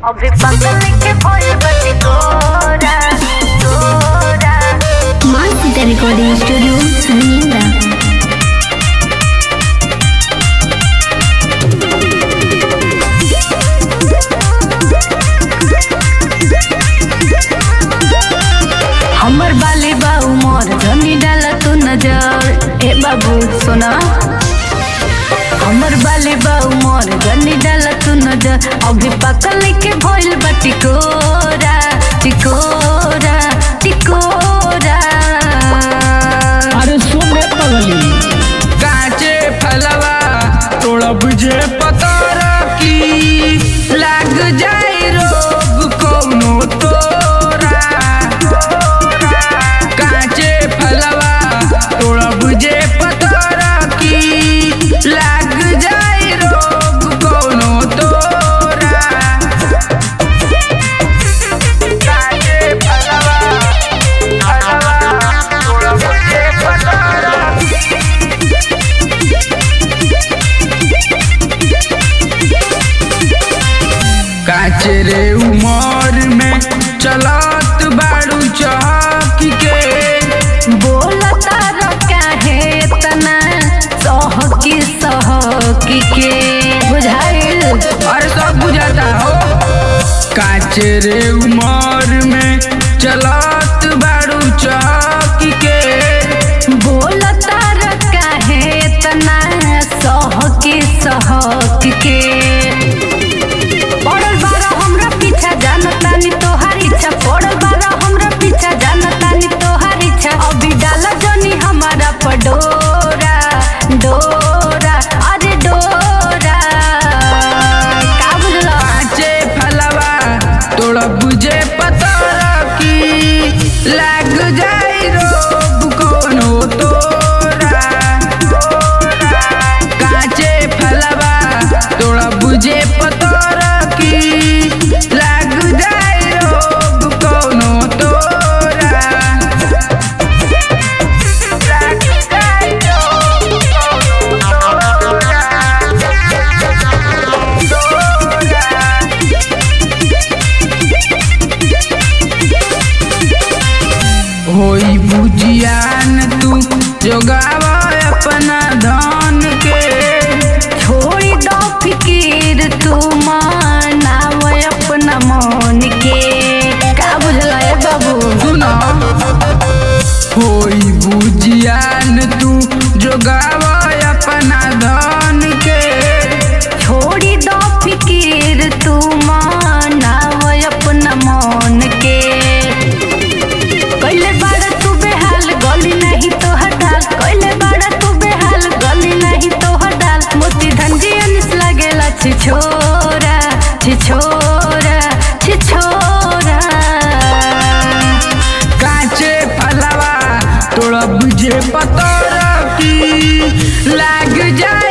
अभी पकड़ के खोल बती तोरा तोरा माँ सीता रिकॉर्डिंग स्टूडियो सनिंदा हमर बाली बा उमर धनी डाला तू नजर ए बाबू सोना हमर बाली बा उमर धनी डाला तू नजर अभी पकल के भइल बा टिकोरा टिकोरा टिकोरा अरे सुन रे पगली काचे फलवा तोड़ब जे पतर की लाग जाए रोग कौनो तोरा काचे फलवा तोड़ब जे पतर की लाग जाए रोग कौनो तोरा काचे फलवा फलवा तोड़ब जे पतर काचरे उमर में चलत बाड़ू चौक के बोलता रो काहे इतना सहकी सहकी के बुझाइल और सब बुझाता हो काचरे उमर में चलत बाड़ू चौक के बोलता रो काहे इतना सहकी सहकी के पड़ल बारा हमरा पीछा जानतानी तोहार इच्छा पड़ल बारा हमरा पीछा जानतानी तोहार इच्छा अभी डाला जनी हमारा पडोरा डोरा अरे डोरा का बुझला काचे फलवा तोड़ा बुझे पतर की लाग जाए रोग कोनो तोरा काचे फलवा तोड़ा बुझे पतर की लाग जाए रोग कोनो तोरा लाग जाए रोग कोनो तोरा होई बुझियान तू जोगावा अपना धन के छोड़ी दो फिकीर तू मानाव अपना मन के का बुझला ए बाबू सुनो होई बुझियान तू जोगावा अपना धन के छोड़ी दो फिकीर तू मानाव अपना मन के कैले बाड़ा तू बेहाल गली नहीं तो हटाल कैले बाड़ा तू बेहाल गली नहीं तो हटाल मोती धंजी अनिस लगेला छिछोरा छिछोरा छिछोरा काचे फलवा तोड़ा बुझे पतर की लाग जा